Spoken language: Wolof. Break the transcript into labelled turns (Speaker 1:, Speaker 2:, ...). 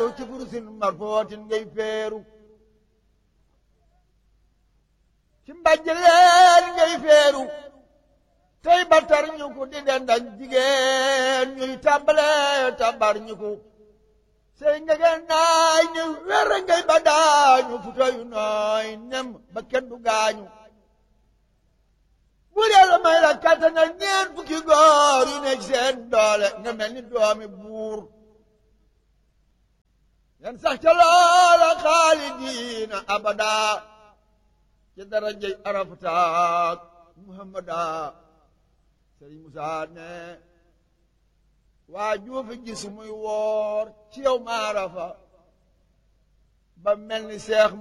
Speaker 1: feeru ci kurusin marfootin ngay feeru ci mbàjjaleen ngay feeru tey batar ñu ko di dendañ jigéen ñuy tàmbale tàmbar ñu ko sey ngegen naay ni wér ngay ba daañu futoyu nooy nem ba kenn du gaañu bu dee la may la kattanal ñeen fukki góor yu nekk seen doole nga mel ni doomi buur yan sax ca loola xaalidiina abada ci darajey arafataak muhammada sëriñ Musaa ne waa juufi gis muy woor ci yow maarafa ba mel ni seex